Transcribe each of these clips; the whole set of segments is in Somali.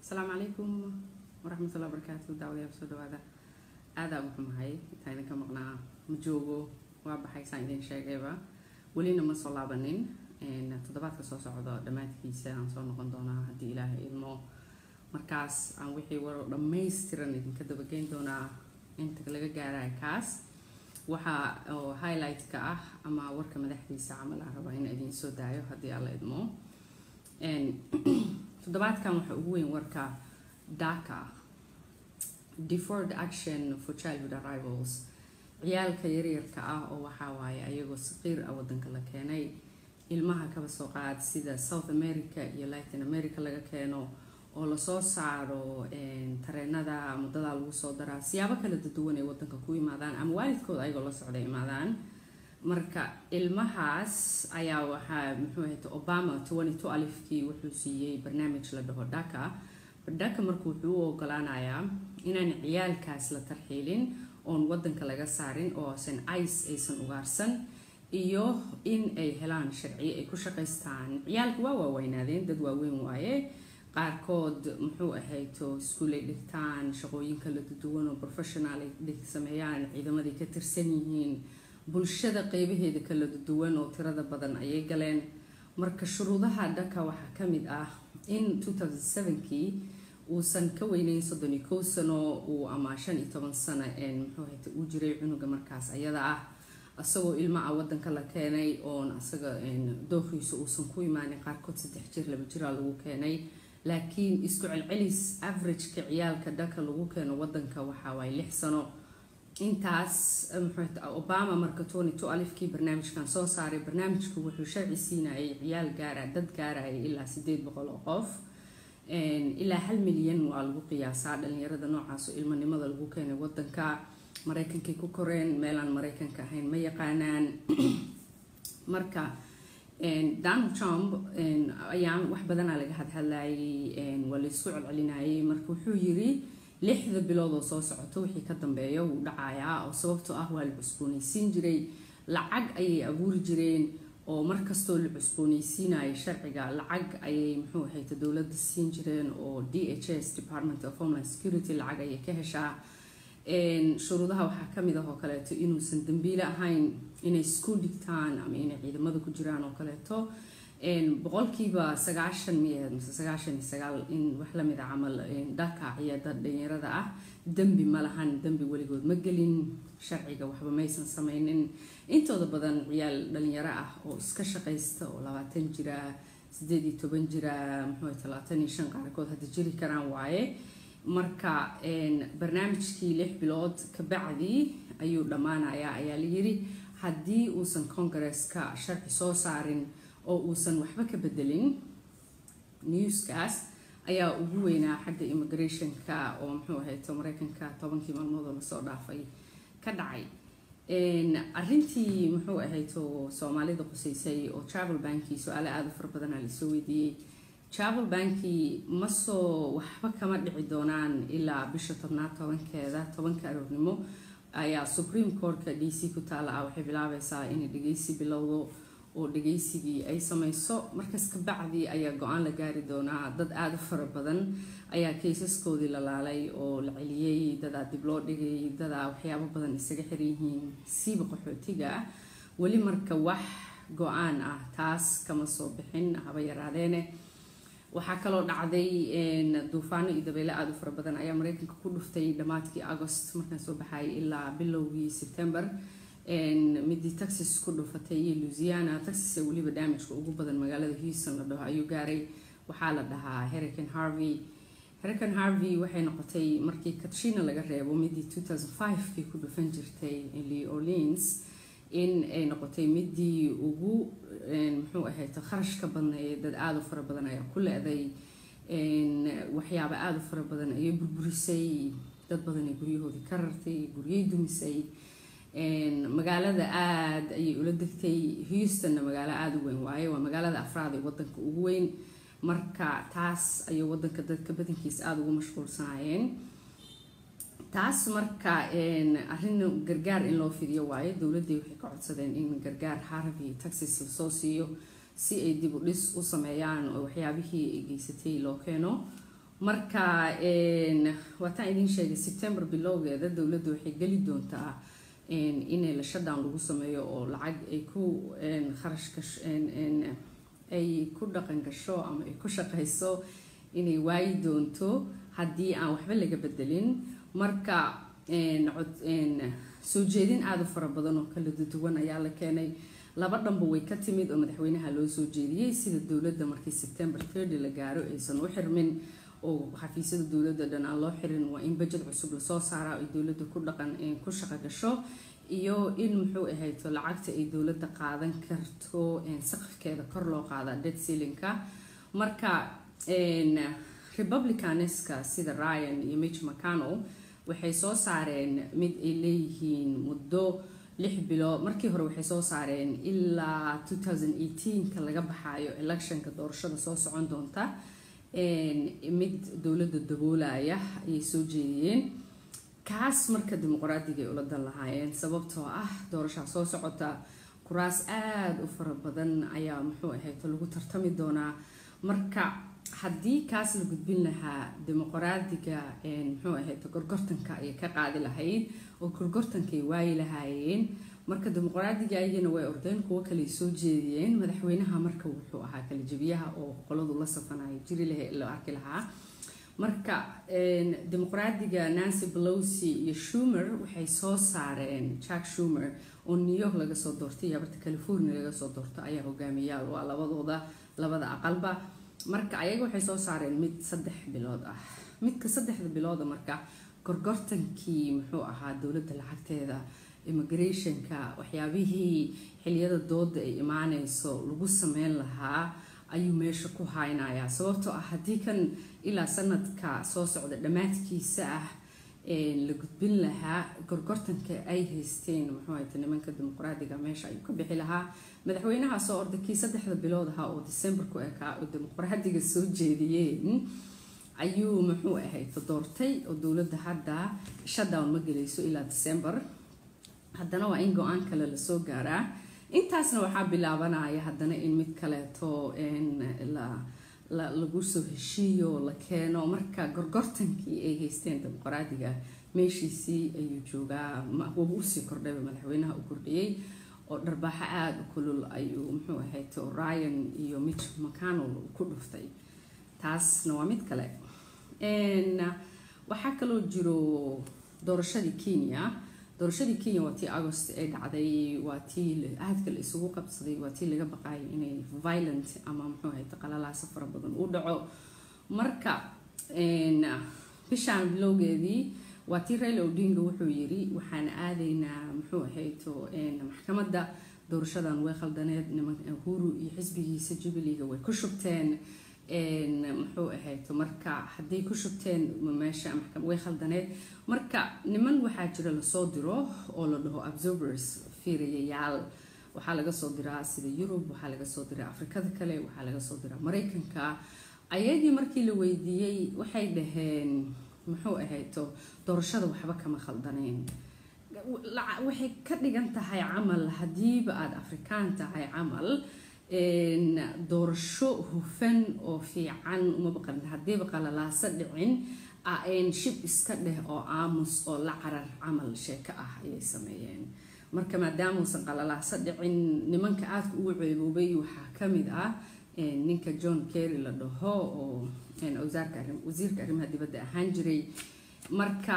asalaamu calaykum waraxmatullahi wabarakaatu daawadayaal soo dhawaada aadaa ugu xumahay intaa idinka maqnaa ma joogo waa baxay saan idin sheegayba welina ma soo laabanin toddobaadka soo socdo dhammaadkiisa aan soo noqon doonaa haddii ilaahay idmo markaas aan wixii waro dhammaystiran idinka dabageyn doonaa inta laga gaaraya kaas waxaa oo highlight-ka ah ama warka madaxdiisa camal aan rabaa in idiin soo daayo haddii alla idmo toddobaadkan waxaa ugu weyn warka daka deferred action for childhood arrivals ciyaalka yaryarka ah oo waxaa waaye ayagoo saqiir ah wadanka la keenay ilmaha kaba soo qaad sida south america iyo latin america laga keeno oo lasoo saaro tareenada muddadaa lagu soo daraa siyaabo kala duwan ay wadanka ku imaadaan ama waalidkooda ayagoo la socda imaadaan marka ilmahaas ayaa waxaa muxuu ahayta obama twenty alifkii wuxuu siiyey barnaamij la dhaho dhaka dhaka marka wuxuu u ogolaanayaa inaan ciyaalkaas la tarxiilin oon wadanka laga saarin oosan ice aysan ugaarsan iyo in ay helaan sharciyo ay ku shaqaystaan ciyaalka waa waaweynaadeen dad waaweyn waaye qaarkood muxuu ahayto iskuolay dhigtaan shaqooyin kala duwan oo professional ay sameeyaan ciidamaday ka tirsan yihiin bulshada qeybaheeda kala duwan oo tirada badan ayay galeen marka shuruudaha dhaka waxaa ka mid ah in kii uusan ka weyneyn soddon iyo kow sano uu ama shan iyo toban sano muxuu ahayta uu jiray cunuga markaas ayada ah isagoo ilma ah wadanka la keenay oon asaga dooqiisa uusan ku imaanin qaarkood saddex jir laba jiraa lagu keenay laakiin isku celcelis averageka ciyaalka dhaka lagu keeno wadanka waxaa waaye lix sano intaas obama marka tony two alifkii barnaamijkan soo saaray barnaamijku wuxuu sharci siinayay ciyaal gaara dad gaaraya ilaa sideed boqol oo qof ilaa hal milyan waa lagu qiyaasaa dhalinyarada noocaas oo ilmanimada lagu keenay wadanka mareykankay ku koreen meelaan mareykanka ahayn ma yaqaanaan marka donald trump ayaa wax badanaa laga hadhadlayay waa laysku celcelinayay marka wuxuu yiri lixda bilood oo soo socoto wixii ka dambeeya wuu dhacayaa oo sababtoo ah waa la cusboonaysiin jiray lacag ayay abuuri jireen oo markastoo la cusboonaysiinayo sharciga lacag ayay muxuu ahayta dowladda siin jireen oo d h s department of homeland security lacag ayay ka heshaa shuruudaha waxaa kamid ah oo kaleeto inuusan dambiile ahayn inay iskuol dhigtaan ama inay ciidamada ku jiraan oo kaleeto boqolkiiba sagaashan miya mise sagaashan iyo sagaal in wax lamid a camal dhaka ciyada dhalinyarada ah dembi ma lahan dembi weligood ma gelin sharciga waxba maysan sameynin intooda badan ciyaal dhalinyaro ah oo iska shaqaysta oo labaatan jira sideed iyo toban jira muxuu talaatan iyo shan qaarkood hadda jiri karaan waaye marka barnaamijkii lix bilood kabacdi ayuu dhammaanayaa ayaa layiri haddii uusan congaresska sharci soo saarin oo uusan waxba ka bedelin newskaas ayaa ugu weynaa xagga immigrationka oo muxuu ahayto mareykanka tobankii maalmood oo lasoo dhaafay ka dhacay arintii muxuu ahayto soomaalida qusaysay oo travel banki su-aale aada u fara badanaa lasoo weydiiyey travel banki ma soo waxba kama dhici doonaan ilaa bisha tobnaad tobankeeda tobanka aroornimo ayaa supreme courtka d c ku taala ah waxay bilaabaysaa inay dhageysi bilowdo oo dhageysigii ay sameyso markaas kabacdi ayaa go-aan la gaari doonaa dad aada u fara badan ayaa kaysaskoodii la laalay oo la celiyey dadaa dib loo dhigay dadaa waxyaabo badan isaga xiran yihiin siiba qaxootiga ah weli marka wax go-aan ah taas kama soo bixin haba yaraadeene waxaa kaloo dhacday duufaano iyo dabeyle aada u fara badan ayaa mareykanka ku dhuftay dhammaadkii agost markaan soo baxay ilaa bilowgii september midii texas ku dhufatay iyo louisiana texas ee weliba damageka ugu badan magaalada houston la dhaho ayuu gaaray waxaa la dhahaa hurricane harvey hurricane harvey waxay noqotay markii katrina laga reebo midii two thousand five-kii ku dhufan jirtay lee orleans in ay noqotay midii ugu muxuu ahayta kharashka badnayd dad aada u fara badan ayaa ku le-day waxyaaba aada u fara badan ayay burburisay dad badan ay guryahoodii ka rartay guryay dumisay magaalada aada ayay ula degtay houstonna magaalo aada u weyn waaye waa magaalada afraad ee wadanka ugu weyn marka taas ayay wadanka dadka badankiisa aada ugu mashquulsanaayeen taas marka arrin gargaar in loo fidiyo waayo dowladday waxay ka codsadeen in gargaar harvey texas lasoo siiyo si ay dib u dhis u sameeyaan oo waxyaabihii ay geysatay loo keeno marka waataan idin sheegay september bilowgeeda dowladda waxay geli doontaa inay la shutdown lagu sameeyo oo lacag ay ku kharash gash ay ku dhaqan gasho ama ay ku shaqayso inay waayi doonto haddii aan waxba laga bedelin marka soo jeedin aada u fara badan oo kala duwan ayaa la keenay laba dhanba way ka timid oo madaxweynaha loo soo jeediyey sida dowladda markii september thirty la gaaro aysan u xirmin oo xafiisyada dowladda dhan aan loo xirin waa in budget cusub lasoo saaraa ay dowladda ku dhaqan ku shaqo gasho iyo in muxuu ahayto lacagta ay dowladda qaadan karto saqafkeeda kor loo qaada dead sealinka marka republicaneska sida ryan iyo mitch mcconnell waxay soo saareen mid ay leeyihiin muddo lix bilood markii hore waxay soo saareen ilaa two thousand eighteenka laga baxaayo electionka doorashada soo socon doonta mid dowladda daboolaya ayay soo jeediyeen kaas marka dimuqraadiga ay ula dan lahaayeen sababtoo ah doorashaa soo socota kuraas aada u fara badan ayaa muxuu ahayto lagu tartami doonaa marka haddii kaas la gudbin lahaa dimuqraadiga muxuu ahayto gorgortanka ayay ka qaadi lahayd oo gorgortankay waayi lahaayeen marka dimuqraadiga ayagana way ordeen kuwo kale soo jeediyeen madaxweynaha marka wuxuu ahaa kala jebiyaha oo qoladu la safanaya jiri laha la arki lahaa marka dimuqraadiga nancy pelosi iyo schumer waxay soo saareen jack schumer oo new york laga soo doortay iyo abarta california laga soo doorto ayaa hogaamiyaal waa labadooda labada aqalba marka ayaga waxay soo saareen mid saddex bilood ah midka saddexda bilooda marka gorgortankii muxuu ahaa dowladda lacagteeda immigrationka waxyaabihii xiliyada dooda ay imaaneyso lagu sameyn lahaa ayuu meesha ku haynayaa sababtoo ah haddii kan ilaa sanadka soo socda dhammaadkiisa ah la gudbin lahaa gorgortanka ay haysteen muxuu ahayta nimanka dimuqraadiga meesha ayuu ka bixi lahaa madaxweynaha soo orday kii saddexda bilood ahaa oo december ku ekaa oo dimuqraadiga soo jeediyeen ayuu muxuu ahayta doortay oo dowladda hadda shutdown ma gelayso ilaa december haddana waa in go-aan kale lasoo gaaraa intaasna waxaa bilaabanaya haddana in mid kaleeto lagu soo heshiiyo la keeno marka gorgortankii ay haysteen dimuqraadiga meeshiisii ayuu joogaa waba usii kordhayba madaxweynaha u kordhiyey oo dharbaaxo aada u kulul ayuu muxuu ahayto ryan iyo mitch mcconnell ku dhuftay taasna waa mid kale waxaa kaloo jiro doorashadii kenya doorashadii kenya waa tii agost ay dhacday waa tii aadka la isugu qabsaday waa tii laga baqaayay inay violent ama muxuu ahayta qalalaasa fara badan u dhaco marka bishaan bilowgeedii waa tii raila odinga wuxuu yiri waxaan aadaynaa muxuu ahayto maxkamadda doorashadan way khaldaneed niman uhuru iyo xisbigiisa jubileega way ku shubteen muxuu ahayto marka hadday ku shubteen meesha way khaldaneed marka niman waxaa jira lasoo diro oo la dhaho observers fiirayayaal waxaa laga soo diraa sida yurub waxaa laga soo diraa afrikada kale waxaa laga soo diraa maraykanka ayagii markii la weydiiyey waxay dhaheen muxuu ahayto doorashada waxba kama khaldaneen waxay ka dhigan tahay camal haddiiba aada afrikaan tahay camal doorasho hufan oo fiican uma baqan haddiiba qalalaaso dhicin shib iska dheh oo aamus oo la carar camal sheeko ah ayay sameeyeen marka maadaamuusan qalalaaso dhicin nimanka aadka ugu ceeboobay waxaa ka mid ah ninka john kerry la dhaho oo wasiirka arrimaha dibadda ahaan jiray marka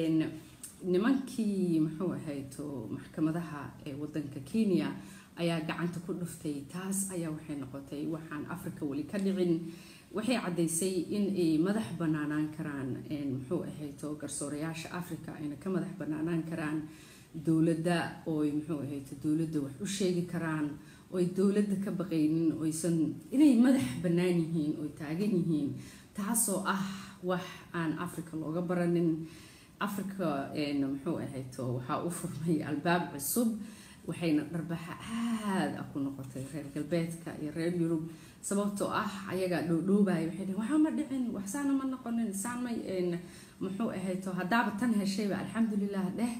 nimankii muxuu ahayto maxkamadaha ee wadanka kenya ayaa gacanta ku dhuftay taas ayaa waxay noqotay waxaan africa weli ka dhicin waxay caddaysay in ay madax banaanaan karaan muxuu ahayto garsoorayaasha africa ayna ka madax banaanaan karaan dowladda ooy muxuu ahayto dowladda wax u sheegi karaan ooy dowladda ka baqaynin oysan inay madax bannaan yihiin oy taagan yihiin taasoo ah wax aan africa looga baranin africa muxuu ahayto waxaa u furmay albaab cusub waxayna dharbaxa aada ah ku noqotay reer galbeedka iyo reer yurub sababtoo ah ayagaa dhoodhoobaya waxay dhhen waxaa ma dhicin waxsaana ma noqonin saan may muxuu ahayto haddaaba tan heshayba alxamdulilah dheh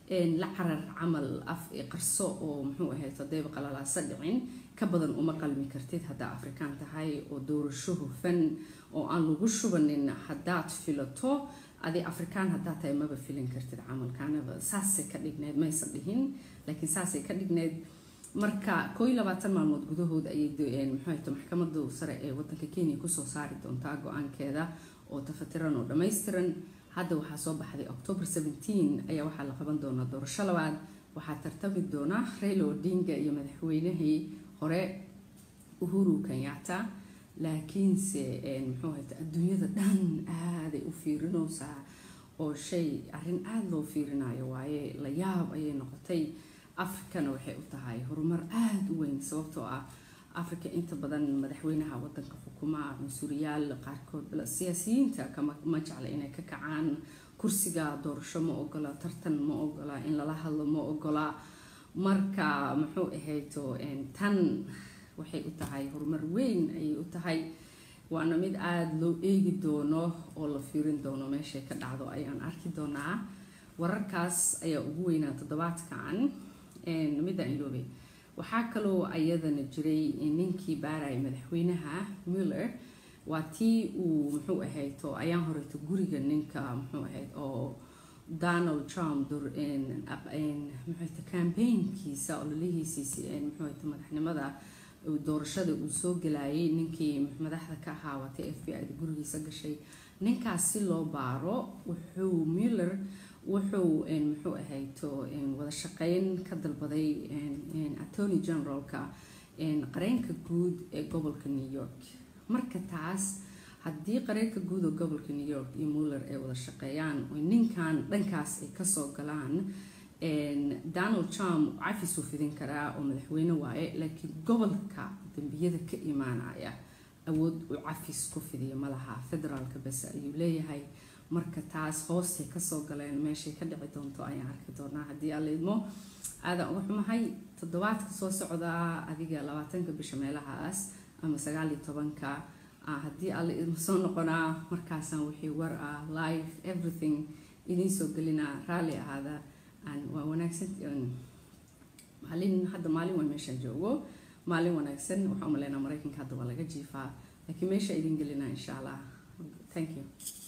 la carar camal af qarso oo muxuu ahayd hadayba qalalaasa dhicin ka badan uma qalmi kartid haddaa afrikaan tahay oo doorasho hufan oo aan lagu shubanin haddaad filato adi afrikaan haddaa tahay maba filin kartid camalkaanaba saasay ka dhigneyd maysan dhihin laakiin saasay ka dhigneyd marka koo iyo labaatan maalmood gudahood ayay muxuuhayta maxkamada sare ee wadanka kenya kusoo saari doontaa go-aankeeda oo tafatiran oo dhammaystiran hadda waxaa soo baxday october seventeen ayaa waxaa la qaban doonaa doorasho labaad waxaa tartami doona raila odinga iyo madaxweynihii hore uhuru kenyatta laakiinse muxuu hayta adduunyada dhan aaday u fiirinaysaa oo shay arrin aada loo fiirinayo waaye la yaab ayay noqotay africana waxay u tahay horumar aada u weyn sababtoo ah africa inta badan madaxweynaha wadanka xukuma cunsuriyaal qaarkood siyaasiyiinta kama ma jecla inay ka kacaan kursiga doorasho ma ogola tartan ma ogola in lala hadlo ma ogola marka muxuu ahayto tan waxay u tahay horumar weyn ayay u tahay waana mid aada loo eegi doono oo la fiirin doono meeshay ka dhacdo ayaan arki doonaa wararkaas ayaa ugu weynaa toddobaadkan midda iloobe waxaa kaloo ayadana jiray ninkii baaraya madaxweynaha muller waa tii uu muxuu ahayto ayaan horeyto guriga ninka muxuu ahayd oo donald trump muxuuhayta campaignkiisa ololihiisiisi muxuuhayta madaxnimada doorashada uu soo galayay ninkii madaxda ka ahaa waatay f b i da gurigiisa gashay ninkaas si loo baaro wuxuu muller wuxuu muxuu ahayto wada shaqeyn ka dalbaday attorney generalka qareenka guud ee gobolka new york marka taas haddii qareenka guud oo gobolka new york iyo muller ay wada shaqeeyaan oo ninkan dhankaas ay kasoo galaan donald trump cafisuu fidin karaa oo madaxweyne waaye laakiin gobolka dambiyada ka imaanaya awood uu cafis ku fidiya malaha federaalka base ayuu leeyahay marka taas hoostay kasoo galeen meeshay ka dhici doonto ayaan arki doonaa haddii alla idmo aadaan uga xumahay toddobaadka soo socdaa adiga labaatanka bisha meelahaas ama sagaal iyo tobanka haddii alla idmo soo noqonaa markaasaan wixii war ah live everything idiin soo gelinaa raalli ahaada waa wanaagsan maalin hadda maalin waan meeshaan joogo maalin wanaagsan waxaa umaleynaa maraykanka hadda waa laga jiifaa laakiin meesha idin gelinaa insha allah thank you